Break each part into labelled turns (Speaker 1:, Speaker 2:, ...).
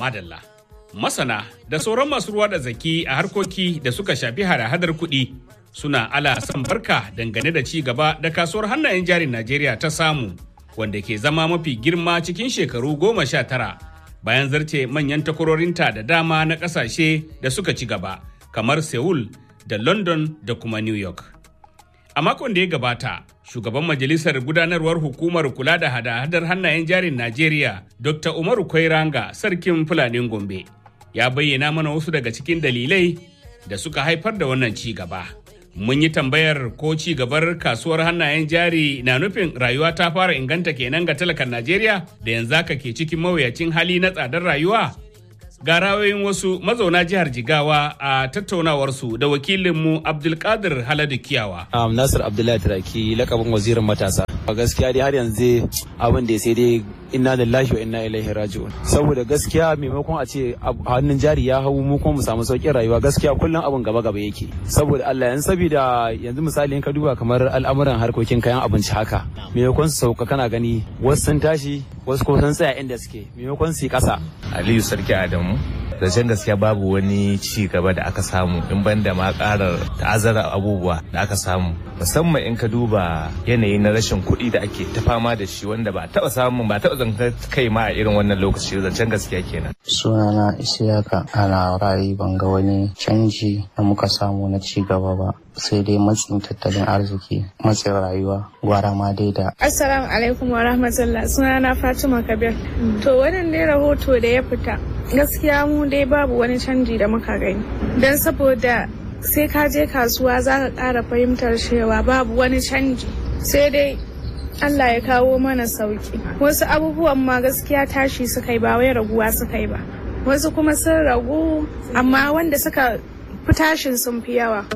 Speaker 1: Madalla. Masana da sauran masu ruwa da zaki a harkoki da suka shafi hada-hadar kuɗi suna ala san barka dangane da ci gaba da kasuwar hannayen jarin Najeriya ta samu wanda ke zama mafi girma cikin shekaru goma sha tara bayan zarce manyan takwarorinta da dama na ƙasashe da suka ci gaba kamar Seoul da London da kuma New York. A makon da ya gabata, shugaban majalisar gudanarwar hukumar kula da hada-hadar hannayen jarin Najeriya, Dr. Umaru Kwairanga, sarkin Fulanin Gombe, ya bayyana mana wasu daga cikin dalilai da suka haifar da wannan ci gaba. Mun yi tambayar ko ci gabar kasuwar hannayen jari na nufin rayuwa ta fara inganta kenan ga talakan Najeriya da yanzu haka ke cikin mawuyacin hali na tsadar rayuwa. Ga rawayin wasu mazauna jihar Jigawa a tattaunawarsu da wakilinmu Abdulkadir Haladu Kiyawa.
Speaker 2: Um, Nasir Abdullahi Turaki lakabin wazirin matasa. A gaskiya dai har yanzu abin da sai dai inna lillahi wa inna ilaihi raji'un. Saboda gaskiya maimakon a ce hannun jari ya hau mu kuma mu samu sauƙin rayuwa gaskiya kullum abin gaba gaba yake. Saboda Allah yanzu saboda yanzu misali in ka duba kamar al'amuran harkokin kayan abinci haka. Maimakon su sauka kana gani wasu sun tashi wasu ko sun tsaya inda suke maimakon su yi ƙasa.
Speaker 3: Aliyu Sarki Adamu. zancen gaskiya babu wani ci gaba da aka samu in banda ma karar ta'azzara abubuwa da aka samu musamman in ka duba yanayi na rashin kuɗi da ake ta fama da shi wanda ba taɓa samun ba taɓa zantar kai ma a irin wannan lokaci zancen gaskiya kenan
Speaker 4: sunana isiyaka ana ra'ayi ban ga wani canji da muka samu na ci gaba ba sai dai matsin tattalin arziki matsin rayuwa gwara ma dai da
Speaker 5: assalamu alaikum wa rahmatullah sunana fatima kabir to wannan ne rahoto da ya fita gaskiya mu dai babu wani canji da muka gani don saboda sai ka je kasuwa za ka ƙara fahimtar cewa babu wani canji sai dai Allah ya kawo mana sauki wasu abubuwan ma gaskiya tashi suka yi ba wai raguwa suka yi ba wasu kuma sun ragu amma wanda suka fi tashin sun fi yawa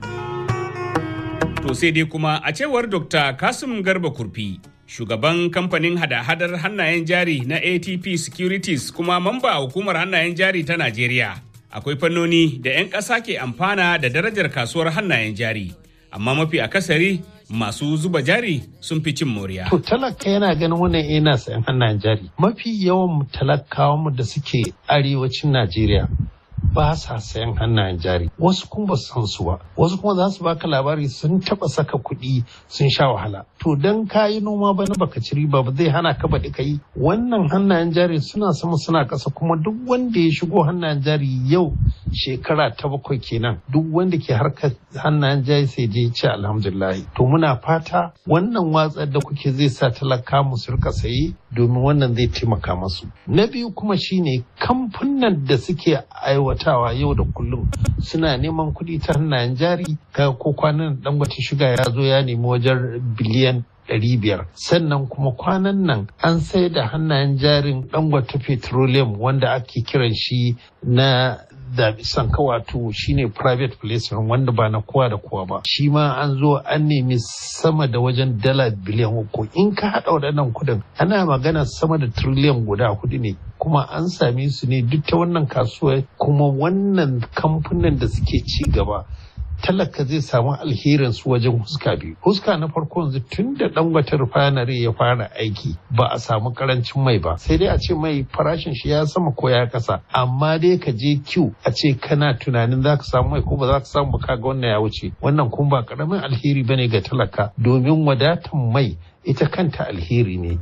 Speaker 1: To sai dai kuma a cewar Dr. Kasim Garba Kurfi, shugaban kamfanin hada-hadar hannayen jari na ATP Securities kuma mamba a hukumar hannayen jari ta Najeriya. Akwai fannoni da 'yan ƙasa ke amfana da darajar kasuwar hannayen jari, amma mafi akasari masu zuba jari sun fi cin moriya.
Speaker 6: To talaka yana ganin wannan yana sayan hannayen jari. Mafi yawan talakawan da suke arewacin Najeriya ba sa sayan hannayen jari wasu kuma ba san su ba wasu kuma za su baka labari sun taba saka kuɗi sun sha wahala to dan kayi noma bana baka ci riba ba zai hana ka baɗi kai wannan hannayen jari suna sama suna ƙasa kuma duk wanda ya shigo hannayen jari yau shekara ta bakwai kenan duk wanda ke harkar hannayen jari sai je ce alhamdulillah to muna fata wannan watsar da kuke zai sa talaka mu su rika saye domin wannan zai taimaka masu na biyu kuma shine kamfunan da suke aiwatawa yau da kullum suna neman kuɗi ta hannayen jari ka ko kwanan dangote shiga ya zo ya nemi wajen biliyan ɗari biyar sannan kuma kwanan nan an sai da hannayen jarin dangote petroleum wanda ake kiran shi na zaɓi sanka wato shine private placement wanda ba na kowa da kowa ba shi ma an zo an nemi sama da wajen dala biliyan uku in ka haɗa waɗannan kuɗin ana magana sama da triliyan guda hudu ne kuma an same su ne duk ta wannan kasuwa kuma wannan kamfanin da suke ci gaba talaka zai samu alherin su wajen huska biyu huska na farko yanzu tun da dangote refinery ya fara aiki ba a samu karancin mai ba sai dai a ce mai farashin shi ya sama ko ya kasa amma dai ka je Q a ce kana tunanin za ka samu mai ko ba za ka samu ba kaga wannan ya wuce wannan kuma ba karamin alheri bane ga talaka domin wadatan mai ita kanta alheri ne.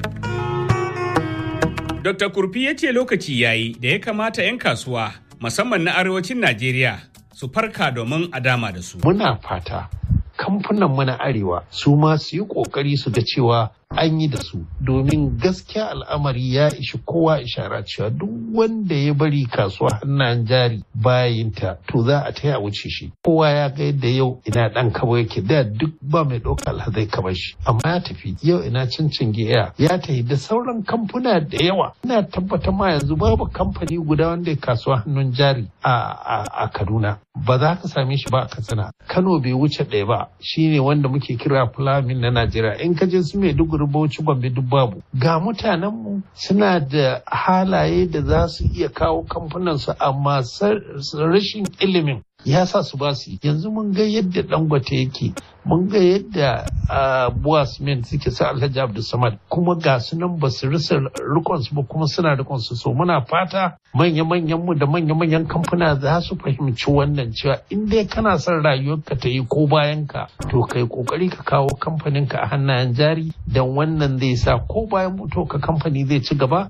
Speaker 1: Dr. Kurfi ya ce lokaci yayi da ya kamata 'yan kasuwa musamman na arewacin Najeriya su farka domin a dama da su.
Speaker 6: Muna fata kamfunan mana arewa su ma su yi kokari su ga cewa an yi da su domin gaskiya al'amari ya ishi kowa ishara cewa duk wanda ya bari kasuwa hannayen jari bayinta to za a taya wuce shi kowa ya ga yadda yau ina dan kaba yake da duk ba mai ɗauka alhazai kamar shi amma ya tafi yau ina cincin giya ya tafi da sauran kamfuna da yawa ina tabbatar ma yanzu babu kamfani guda wanda ya kasuwa hannun jari a kaduna ba za ka same shi ba a katsina kano bai wuce ɗaya ba shine wanda muke kira fulamin na najeriya in ka je su mai duk bauchi gombe duk babu ga mutanenmu suna da halaye da za su iya kawo kamfunansu amma rashin ilimin ya sa su ba su yanzu mun ga yadda dangote yake mun ga yadda buwas men suke sa alhaji abdulsamad kuma ga su nan ba su rasa rikon su ba kuma suna rikon su so muna fata manya-manyan mu da manya-manyan kamfuna za su fahimci wannan cewa in dai kana son rayuwarka ta yi ko bayan ka to kai kokari ka kawo kamfanin ka a hannayen jari dan wannan zai sa ko bayan mutu ka kamfani zai ci gaba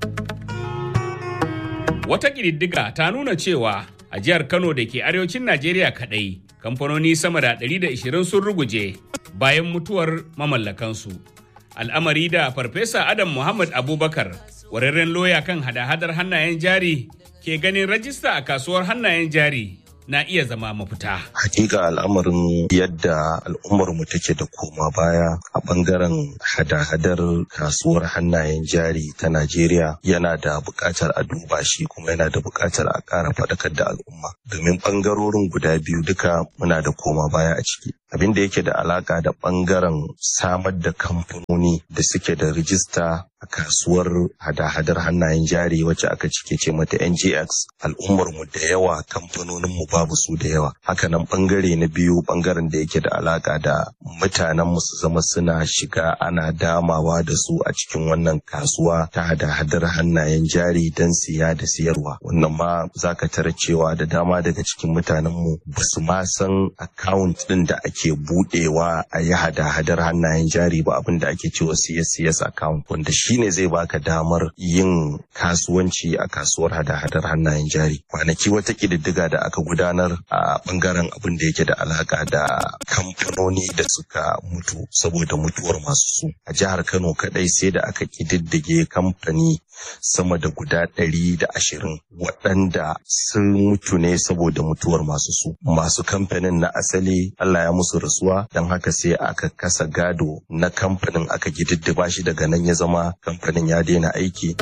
Speaker 1: Wata ƙididdiga ta nuna cewa a jihar Kano da ke arewacin Najeriya kaɗai kamfanoni sama da 120 sun ruguje bayan mutuwar mamallakansu. Al'amari da Farfesa Adam Muhammad Abubakar, ƙwararren loya kan hada-hadar hannayen jari ke ganin rajista a kasuwar hannayen jari na iya zama mafita.
Speaker 7: Hakika al'amarin yadda al'ummar mu take da koma baya a bangaren hada-hadar kasuwar hannayen jari ta Najeriya yana da buƙatar a duba shi kuma yana da buƙatar a ƙara faɗakar da al'umma. Domin ɓangarorin guda biyu duka muna da koma baya a ciki. Abin da yake da alaƙa da ɓangaren samar da kamfanoni da suke da rijista a kasuwar hada-hadar hannayen jari wacce aka cike ce mata NGX al'ummar mu da yawa kamfanonin mu babu su da yawa hakanan bangare na biyu bangaren da yake da alaka da mutanen mu su zama suna shiga ana damawa da su a cikin wannan kasuwa ta hada-hadar hannayen jari don siya da siyarwa wannan ma zaka tara cewa da dama daga cikin mutanen mu ba su ma san account din da ake budewa a yi hada-hadar hannayen jari ba abin da ake cewa CS account wanda shine zai baka damar yin kasuwanci a kasuwar hada-hadar hannayen jari kwanaki wata ƙididdiga da aka gudanar a bangaren abin da yake da alaka da kamfanoni da suka mutu saboda mutuwar masu su a jihar kano kadai sai da aka ƙididdige kamfani sama da guda ɗari da ashirin waɗanda sun mutu ne saboda mutuwar masu su masu kamfanin na asali Allah ya musu rasuwa don haka sai aka kasa gado na kamfanin aka gididdiba shi daga nan ya zama kamfanin ya daina aiki.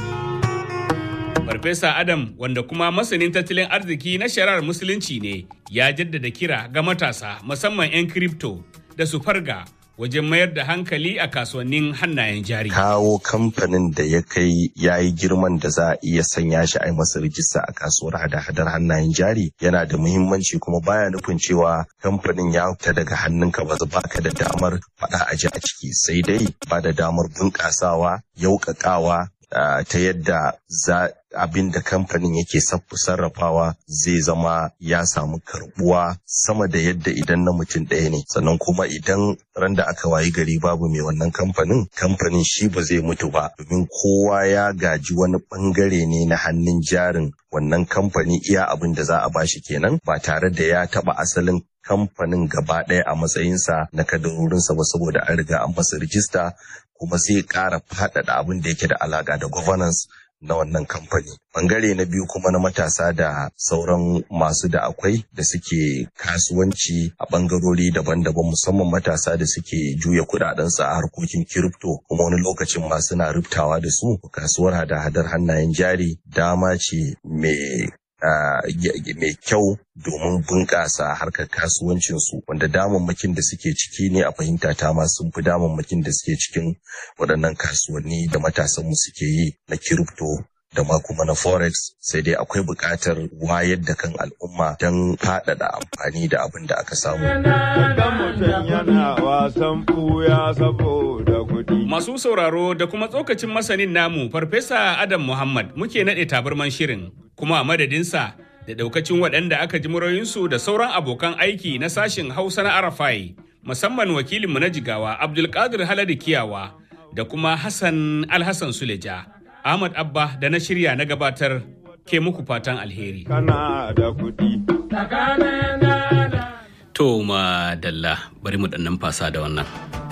Speaker 1: Farfesa Adam wanda kuma masanin tattalin arziki na shari'ar musulunci ne ya jaddada kira ga matasa musamman 'yan kripto da su farga wajen mayar da hankali a kasuwannin hannayen jari.
Speaker 7: Kawo kamfanin da ya kai ya yi girman da za a iya sanya shi a yi masa rijista a kasuwar hada-hadar hannayen jari yana da muhimmanci kuma baya nufin cewa kamfanin ya fita daga hannunka ba ba ka da damar faɗa a ji a ciki sai dai ba da damar bunƙasawa yauƙaƙawa ta yadda za abin da kamfanin yake sarrafawa zai zama ya samu karbuwa sama da yadda idan na mutum ɗaya ne sannan kuma idan ran da aka wayi gari babu mai wannan kamfanin kamfanin shi ba zai mutu ba domin kowa ya gaji wani bangare ne na hannun jarin wannan kamfani iya abin da za a bashi kenan ba tare da ya taba asalin kamfanin gaba ɗaya a matsayinsa na kadarorinsa ba saboda an riga an masa rijista kuma sai ƙara faɗaɗa abin da yake da alaƙa da governance na wannan kamfani. Bangare na biyu kuma na matasa da sauran masu da akwai da suke kasuwanci a bangarori daban-daban musamman matasa da suke juya kudadensu a harkokin kiripto kuma wani lokacin ma suna rubtawa da su kasuwar hada-hadar hannayen jari dama ce mai mai kyau domin bunƙasa harkar kasuwancinsu wanda damammakin da suke ciki ne a fahimta ta ma sun fi damammakin da suke cikin waɗannan kasuwanni da matasanmu suke yi na kiripto da ma kuma na forex sai dai akwai buƙatar wayar da kan al'umma don faɗaɗa amfani da abin da aka samu.
Speaker 1: Masu sauraro da kuma tsokacin masanin namu Farfesa Adam Muhammad muke naɗe tabarman shirin kuma a madadinsa da ɗaukacin waɗanda aka ji murayinsu da sauran abokan aiki na sashin Hausa na Arafai musamman wakilinmu na jigawa Abdulkadir Haladu Kiyawa da kuma Hassan Alhassan Suleja. Ahmad Abba da na shirya na gabatar ke muku fatan alheri.
Speaker 8: Kana da kuɗi.
Speaker 1: To ma dalla bari mu ɗan fasa da wannan.